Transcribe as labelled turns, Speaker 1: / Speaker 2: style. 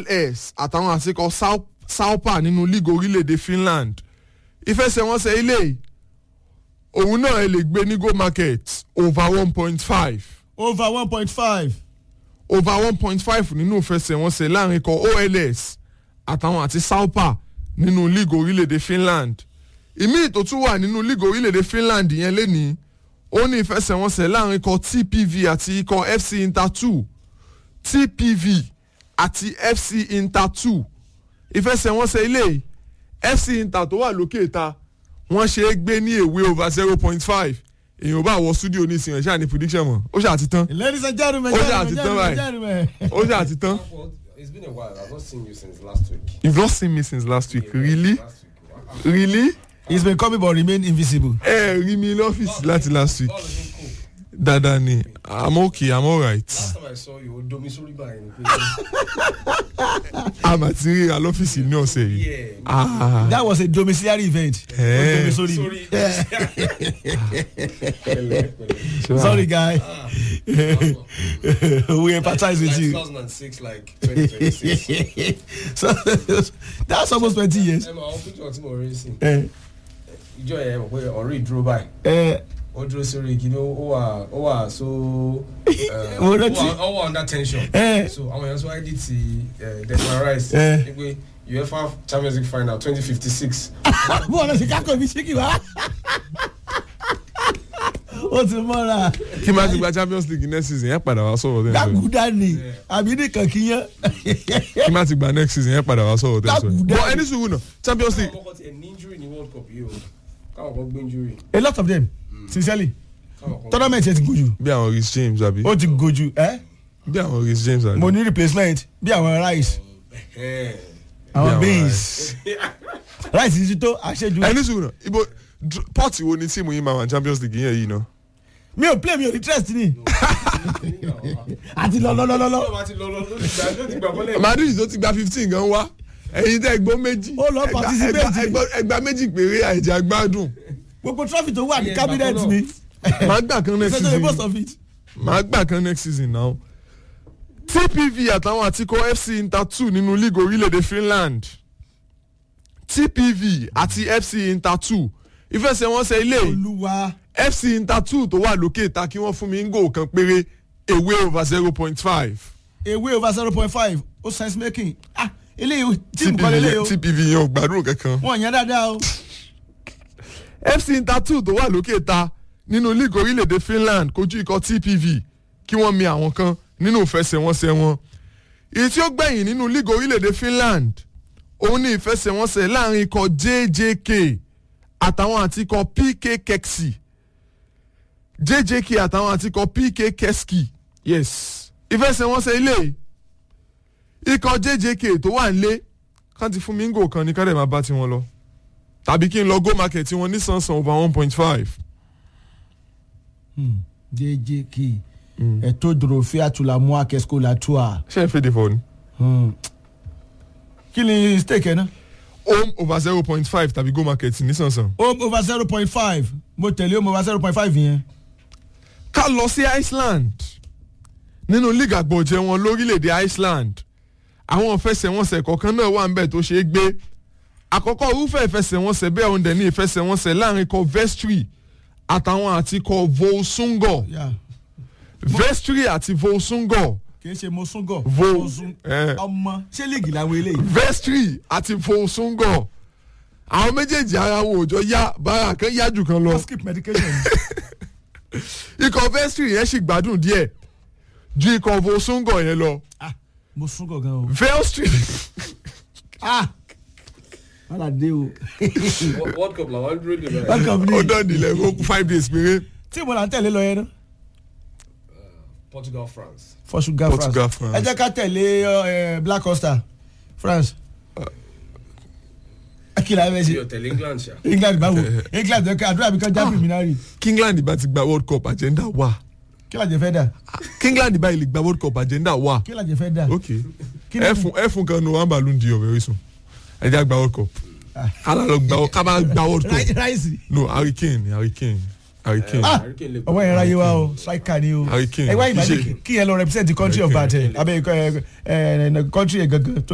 Speaker 1: OLS àtàwọn àtikọ̀ Sau- Saupa nínú league orílẹ̀-èdè Finland ìfẹsẹ̀wọnsẹ̀ ilé yìí, òun náà ẹ lè gbé ní go market over one point five
Speaker 2: over one point five.
Speaker 1: over one point five nínú ìfẹsẹ̀wọnsẹ̀ láàrin ikọ̀ OLS àtàwọn àti Saupa nínú league orílẹ̀-èdè Finland ìmíì tó tún wà nínú league orílẹ̀-èdè Finland yẹn lénìí ó ní ìfẹsẹ̀wọnsẹ̀ láàrin ikọ̀ TPV àti ikọ̀ FC Inter two TPV àti FC Inter two ìfẹsẹ̀wọnsẹ̀ ilé yìí, FC Inter tó wà lókè ta wọ́n ṣe é gbé ní èwe over zero point five èèyàn ò bá wọ studio ní ìsìn ẹ̀ ṣáà ní prediction mọ̀ ó ṣáà ti tán
Speaker 2: ladies and gentlemen
Speaker 1: Ó ṣe
Speaker 2: gentlemen
Speaker 1: àti tán
Speaker 2: gentlemen
Speaker 1: báyìí.
Speaker 2: gentlemen.
Speaker 1: ó ṣáà ti tán.
Speaker 3: Well, it's been a while. I've not seen you since last week.
Speaker 1: You've not seen me since last week. Really?
Speaker 3: Last week. Wow.
Speaker 1: Really?
Speaker 2: he's been coming but remain invisible.
Speaker 1: Ẹ rí mi lọ́fíìsì láti last week.
Speaker 3: All of you cool.
Speaker 1: Dada ni, I'm okay, I'm alright.
Speaker 3: Last time I saw you, Domi Soriba in
Speaker 1: A mà ti ríra lọ́fíìsì ní ọ̀sẹ̀ yìí.
Speaker 3: Yeah.
Speaker 1: Ah,
Speaker 2: that was a domiciliary event.
Speaker 1: Eh.
Speaker 2: Ó domi sórí mi.
Speaker 3: Sorry. Pẹ̀lẹ́, pẹ̀lẹ́.
Speaker 2: sorry guy
Speaker 3: Ah,
Speaker 2: we empathize with
Speaker 3: like
Speaker 2: you
Speaker 3: 2006, like 2026.
Speaker 2: so that's almost twenty years.
Speaker 3: Ẹ mọ àwọn picture tí mo rí sí.
Speaker 2: Eh,
Speaker 3: Ìjọ yẹn mọ̀ pé ọ̀rẹ́ ìdúró báyìí.
Speaker 2: eh,
Speaker 3: Ó dúró sórí igi ní ó wà ó wà so. eh,
Speaker 2: Mo
Speaker 3: Ó
Speaker 2: rántí.
Speaker 3: wà ó wà under tension.
Speaker 2: Eh.
Speaker 3: So àwọn èèyàn sọ ID ti eh, Declan Rice.
Speaker 2: Eh.
Speaker 3: Ní pé UEFA Champions League final twenty fifty six.
Speaker 2: bó ọ̀nà sí kákò mi ṣíkì wá. ó ti mọ́ra
Speaker 1: kí n bá ti gba Champions League next season yẹn padà wá sọ̀rọ̀ tẹ́ ń sọ. yìí.
Speaker 2: dágùdá ni àbí nìkan kìíyàn.
Speaker 1: Kí n bá ti gba next season yẹn padà wá sọ̀rọ̀ tẹ́ ń sọ. yìí.
Speaker 2: Dàgùdà.
Speaker 1: But ẹni sùúrù náà Champions League.
Speaker 3: Káwọn kọ́ ti ẹ̀ ní injury ní World Cup yìí o. Káwọn kọ́ gbé injury.
Speaker 2: a lot of them sincerely
Speaker 3: Káwọn kọ́
Speaker 2: tournament yẹn ti gojú
Speaker 1: Bí àwọn Rhys James àbí.
Speaker 2: ó ti gojú ẹ
Speaker 1: Bí àwọn Rhys James àbí.
Speaker 2: mo ní replacement bí àwọn rice
Speaker 3: Eh.
Speaker 2: àwọn
Speaker 1: àwọn
Speaker 2: beans rice ti tó àṣejù
Speaker 1: Ẹni sùúrù náà ibo dr- pọ́ọ̀tì wo ni tíìmù yìí máa wà ní Champions League yẹn yìí náà.
Speaker 2: mi ò play mi ò ní trust ni àti lọlọlọlọ
Speaker 3: Ọlọ́run àti lọ lọ lórí ìgbà ló ti gbà bọ́lẹ̀.
Speaker 1: Madrid tó ti gba fifteen gan wá ẹ̀yin tẹ́ gbọ́ méjì
Speaker 2: Ó lọ
Speaker 1: ẹgbà-
Speaker 2: participate.
Speaker 1: ẹgbà- ẹgbà- ẹgbà méjì péré àìjà gbádùn
Speaker 2: gbogbo trophy tó wà ní
Speaker 3: Iye
Speaker 2: cabinet
Speaker 3: ìgbà kan
Speaker 2: mi
Speaker 1: máa gbà kan next
Speaker 2: ìfẹsẹ̀ most
Speaker 1: season
Speaker 2: of it.
Speaker 1: máa gbà kan next season now TPV àtàwọn àtikọ̀ FC Inter two nínú league orílẹ̀-èdè Finland TPV àti FC Inter two ìfẹsẹ̀wọnsẹ̀ ilé
Speaker 2: olúwa
Speaker 1: FC Inter two tó wà lókè ta kí wọ́n fún mi ń gò kan péré away over zero point five
Speaker 2: away over zero point five ó sense making ah eléyìí tíìmù kan
Speaker 1: TPV
Speaker 2: lélẹ́yìí
Speaker 1: yẹn-
Speaker 2: o
Speaker 1: TPV yẹn ò gbádùn kankan.
Speaker 2: wọ́n yẹn dáadáa o
Speaker 1: FC Inter two tó wà lókè ta nínú league orílẹ̀-èdè Finland kojú ikọ̀ TPV kí wọ́n mi àwọn kan nínú ìfẹsẹ̀wọnsẹ̀ wọn. èyí tí ó gbẹ̀yìn nínú league orílẹ̀-èdè Finland òun ní ìfẹsẹ̀wọnsẹ̀ láàrin ikọ̀ JJK àtàwọn àti ikọ̀ PK Keksi JJK àtàwọn àti ikọ̀ PK Keski yes ìfẹsẹ̀wọnsẹ̀ ilé ikọ̀ JJK tó wà nílé kán ti fún mi ń gò kan ní kárẹ̀ máa bá tiwọn lọ tàbí kí n lọ go market tí wọ́n ní sànsàn over one point five.
Speaker 2: jjk ẹ̀tọ́ dòròfẹ́ àtúlámú akẹ́sìkò làtúà
Speaker 1: ṣé ẹ fèdè fọ ni.
Speaker 2: kí ni stake ẹ̀ náà
Speaker 1: home over zero point five tàbí go market ní sànsàn.
Speaker 2: home over zero point five mo tẹ̀lé home over zero point five yẹn
Speaker 1: ká lọ sí Iceland nínú league àgbọ̀jẹ̀ wọn lórílẹ̀‐èdè Iceland àwọn ìfẹsẹ̀wọnsẹ̀ kọ̀ọ̀kan náà wà níbẹ̀ tó ṣeé gbé àkọ́kọ́ irúfẹ́ ìfẹsẹ̀wọnsẹ̀ bẹ́ẹ̀ ọ̀hún dẹ̀ ní ìfẹsẹ̀wọnsẹ̀ láàrin ikọ̀ Vestry àtàwọn àti ikọ̀ Volsungo
Speaker 2: Yeah.
Speaker 1: Vestry àti Volsungo
Speaker 2: kì í ṣe mosungo
Speaker 1: Vo-
Speaker 2: Mosun-
Speaker 1: eh.
Speaker 2: ọmọ ṣé league làwọn eléyìí
Speaker 1: Vestry àti Volsungo àwọn méjèèjì ara wọn ò jọ yá bára kan yá jù kan lọ
Speaker 2: wọ́n skip medication
Speaker 1: ikọ̀ Vestry yẹn sì gbádùn díẹ̀ ju ikọ̀ Volsungo yẹn lọ
Speaker 2: ah mosungo gan o
Speaker 1: Vestry
Speaker 2: ah wàhálà dé o
Speaker 3: World Cup làwọn dúró dè báyìí.
Speaker 2: welcome
Speaker 1: ó
Speaker 2: ni
Speaker 1: dán nílẹ̀ ó kú five days péré
Speaker 2: tíìmù là ń tẹ̀lé lọ yẹn náà
Speaker 3: Portugal France.
Speaker 2: Portugal France
Speaker 1: Portugal, France.
Speaker 2: ẹ jẹ́ ká tẹ̀lé ẹ, Black Costa France kí la ẹ bẹ
Speaker 3: Mi
Speaker 2: ṣe
Speaker 3: ò tẹ̀lé England ṣá.
Speaker 2: England báwo England ẹ ká àdúrà mi kan já preliminary
Speaker 1: kí England bá ti gba World Cup agenda wà
Speaker 2: kí la jẹ fẹ́ dà
Speaker 1: kí England bá ilé gba World Cup agenda wà
Speaker 2: kí la jẹ fẹ́ dà
Speaker 1: ok
Speaker 2: Kí ni-
Speaker 1: ẹ fún ẹ fún kan ní one balloon di very soon ẹ jẹ́ gba World Cup kálá lọ gba ká bá gba World
Speaker 2: Rai-
Speaker 1: Cup
Speaker 2: Rice
Speaker 1: no Harry Kane Harry Kane Harry Kane
Speaker 2: ah
Speaker 3: Harry Kane lè
Speaker 2: ọwọ́ yẹn ráyé wa o striker ni o
Speaker 1: Harry Kane,
Speaker 2: ẹ wá
Speaker 1: kì í
Speaker 2: ìgbà
Speaker 1: ṣe-
Speaker 2: kí yẹn lọ represent the country of
Speaker 1: Harry
Speaker 2: bad ẹ abẹ ẹ ẹ country yẹn gangan tó